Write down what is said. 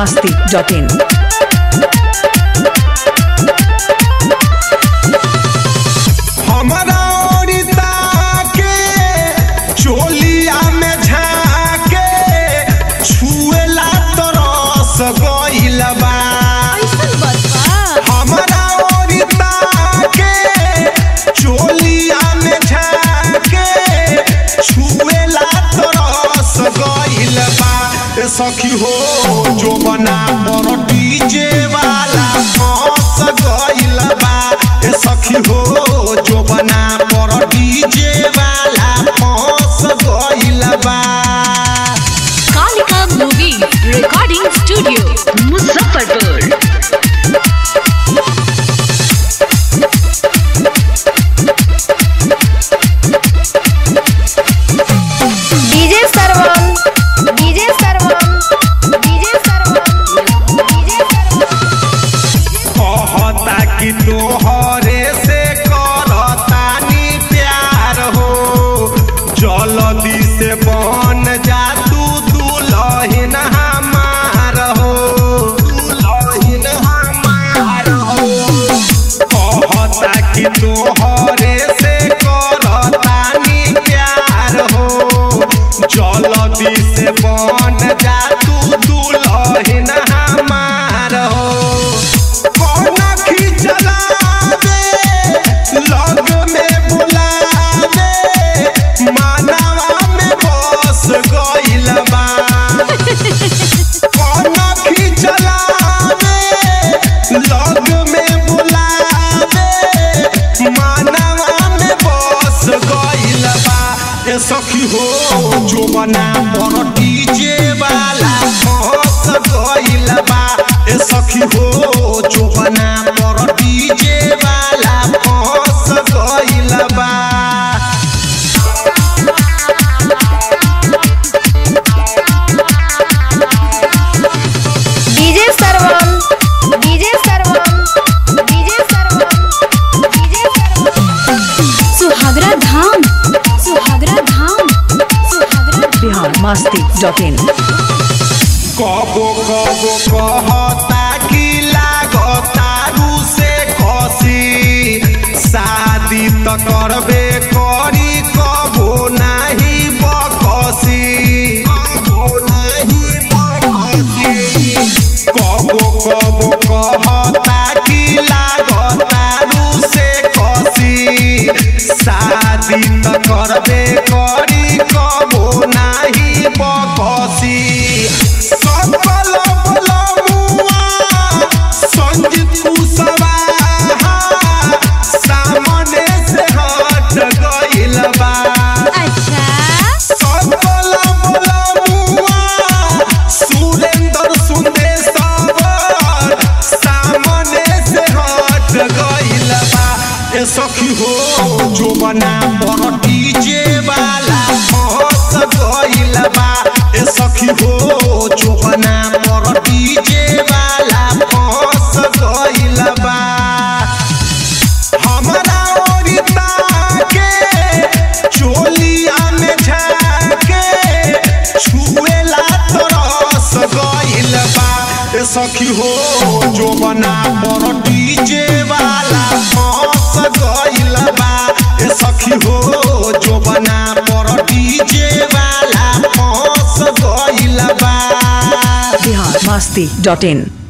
masti.in. हमरा ओरिता के चोलिया में झाके छुएला तरस गइल बा हमरा ओरिता के चोलिया में झाके छुएला तरस गइल बा ए सखी हो जो बना पर डीजे वाला फंस गइल बा ए सखी हो जो बना पर डीजे वाला फंस गइल बा Kalika movie recording studio Muzaffarpur DJ Sarvan DJ Sarvan DJ Sarvan DJ Sarvan कहता कि तोहरे से करतानी प्यार हो जल्दी से बन जा तू दुल्हन हमार हो दुल्हन हमार हो कहता कि तोहरे से करतानी प्यार हो जल्दी से बन जा तू दुल्हन हमार हो कौन खिचला दे लग में बुला दे मानवा में बस गइल बा कौन खिचला दे लग में बुला दे मानवा में बस गइल बा ए सखी हो जो बना पर डीजे वाला फंस गइल बा ए सखी हो जो बना पर डीजे वाला फंस गइल बा DJ Sarvan DJ Sarvan DJ Sarvan DJ सरवन सुहागरा धाम सुहागरा धाम सुहागरा Bihar masti.in. कबो कबो कहता कि लागतारू से खसी शादी त करबे करी कबो नाही बकसी कबो नाही बकसी कबो कबो कहता कि लागतारू से खसी शादी त करबे करी कबो नाही बकसी सकल बलमुआ संजीत कुशवाहा सामने से हट गइल बा अच्छा सकल बलमुआ सुरेंद्र सुंदेश्वर सामने से हट गइल बा ए सखी हो जो बना पर डीजे वाला फंस गइल बा ए सखी हो जो बना पर डीजे वाला फंस गइल बा हमरा ओरिता के चोलिया में झाके छुएला तरस गइल बा ए सखी हो जो बना पर डीजे वाला फंस गइल बा ए सखी हो जो बना पर डीजे वाला फंस गइल बा Bihar masti.in.